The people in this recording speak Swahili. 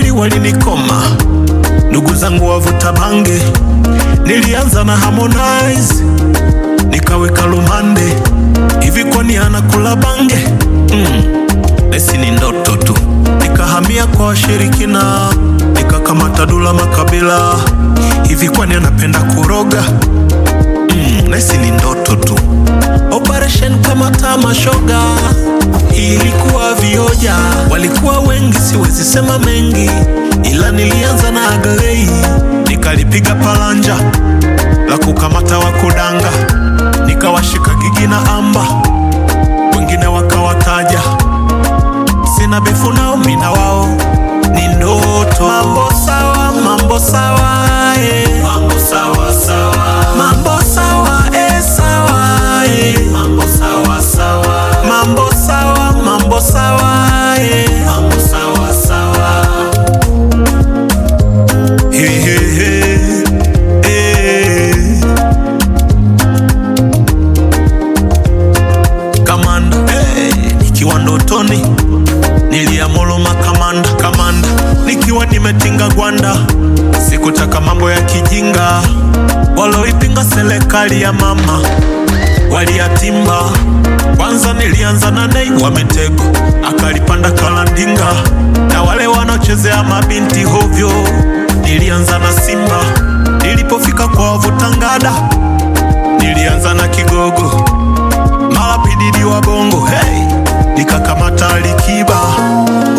kweli walinikoma, ndugu zangu wavuta bange. Nilianza na Harmonize nikaweka lumande, hivi kwani anakula bange? Mm, esi ni ndoto tu. Nikahamia kwa washirikina, nikakamata Dula Makabila, hivi kwani anapenda kuroga? Mm, nesi ni ndoto tu. Operation kama tamashoga ilikuwa vioja, walikuwa wengi, siwezi sema mengi, ila nilianza na Aglei, nikalipiga palanja la kukamata wakudanga, nikawashika Gigi na Amba, wengine wakawataja, sina befu nao, mina wao ni ndoto. Mambo sawa, mambo sawa, eh. Mambo sawa sawa, mambo sawa, eh, sawa, eh. Mambo sawa sawa, mambo sawa, mambo sawa, eh. Mambo sawa sawa. He, he, he. Eh. Kamanda hey, nikiwa ndotoni niliamuru makamanda kamanda, nikiwa nimetinga gwanda, sikutaka mambo ya kijinga, waloipinga serikali ya mama waliyatimba. Kwanza nilianza na Nei wa Mitego, akalipanda Kalandinga, na wale wanaochezea mabinti hovyo, nilianza na Simba. Nilipofika kwa wavutangada, nilianza na Kigogo mara pididi wa bongo hey, nikakamata Alikiba